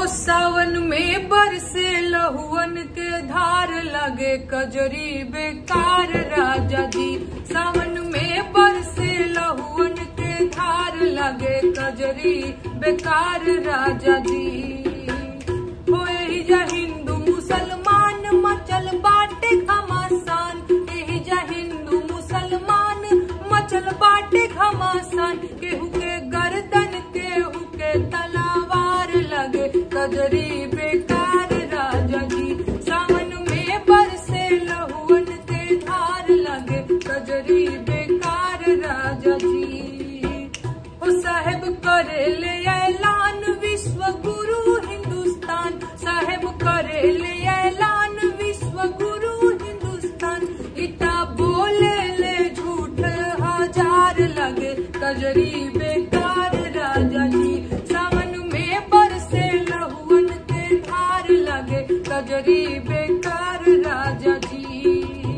सावन में बरसे लहुअन के धार लगे कजरी बेकार राजा जी सावन में बरसे लहुअन के धार लगे कजरी बेकार राजा जी होए ही जा हिंदू मुसलमान मचल बाटे घमासान एही जा हिंदू मुसलमान मचल बाटे घमासान केहू के गर्दन केहू के तलावार लगे कजरी बेकार राजा जी सावन में बरसे लहुअन के धार लगे कजरी बेकार राजा जी ओ साहेब करे ले ऐलान विश्व गुरु हिंदुस्तान साहेब करे ले ऐलान विश्व गुरु हिंदुस्तान इता बोले ले झूठ हजार लगे कजरी बेकार राजा जी सावन में बरसे लहुअन के धार लगे कजरी बेकार राजा जी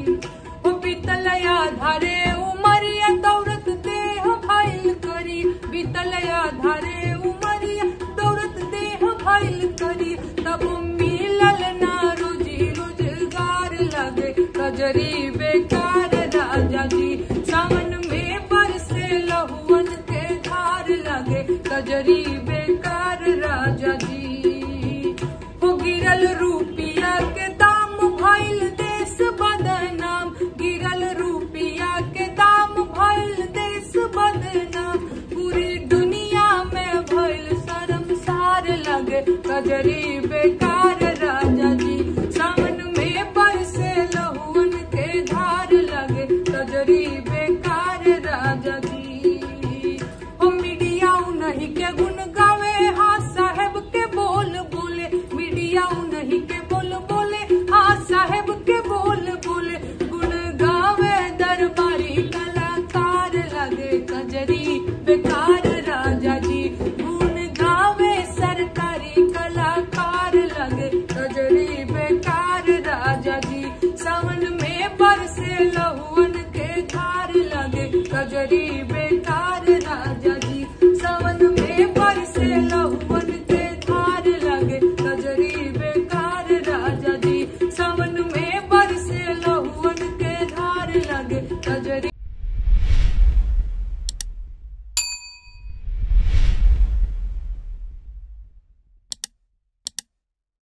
ओ बीतलया धारे उमरिया दौड़त देह भइल करी बीतलया धारे उमरिया दौड़त देह भइल करी तब मिलल ना रोजी रोजगार लगे कजरी बेकार राजा जी सावन में बरसे लहुअन के धार लगे कजरी बेकार राजा जी हो गिरल रुपिया के दाम भइल देश बदनाम गिरल रुपिया के दाम भइल देश बदनाम पूरी दुनिया में भइल शर्मसार लगे कजरी बेकार राजा जी सावन में बरसे लहुअन के धार लगे कजरी बेकार राजा जी ओ मीडिया नहीं के गुण गावे हाँ साहेब के बोल बोले मीडिया नहीं के बोल बोले हाँ साहेब के बोल बोले गुण गावे दरबारी कलाकार लगे कजरी बेकार राजा जी गुण गावे सरकारी कलाकार लगे कजरी बेकार राजा जी सावन में बरसे लहुअन के धार लगे कजरी बेकार राजा जी सावन में बरसे लहुअन के धार लगे कजरी बेकार राजा जी सावन में बरसे लहुअन के धार लगे कजरी